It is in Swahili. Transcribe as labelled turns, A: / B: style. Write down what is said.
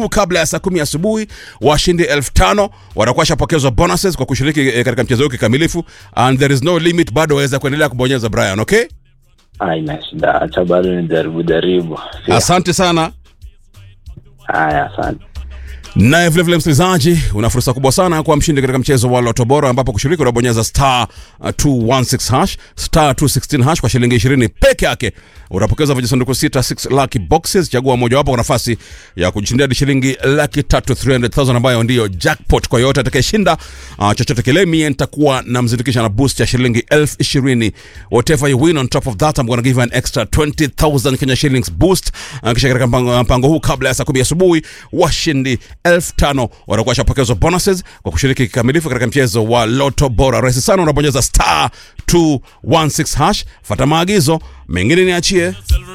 A: huu kabla ya saa kumi asubuhi washindi elfu tano watakuwa washapokezwa bonuses kwa kushiriki eh, katika mchezo huu kikamilifu and there is no limit bado waweza kuendelea kubonyeza brian okay
B: Haina shida, acha bado ni jaribu jaribu. Sio?
A: asante sana
B: Haya, asante.
A: naye vilevile msikilizaji una fursa kubwa sana kuwa mshindi katika mchezo wa loto bora ambapo kushiriki unabonyeza star uh, 216 hash star 216 hash kwa shilingi 20 peke yake utapokeza vijisanduku sita 6 lucky boxes chagua mojawapo kwa nafasi ya kujishindia hadi shilingi laki tatu 300000 ambayo ndiyo jackpot kwa yoyote atakayeshinda uh, chochote kile mie nitakuwa namzindikisha na boost ya shilingi elfu ishirini whatever you win on top of that I'm gonna give you an extra 20000 Kenya shillings boost uh, kisha katika mpango, mpango huu kabla ya saa kumi asubuhi washindi elfu tano watakuwa washapokezwa bonuses kwa kushiriki kikamilifu katika mchezo wa loto bora rahisi sana unabonyeza star 216 hash fata maagizo mengine niachie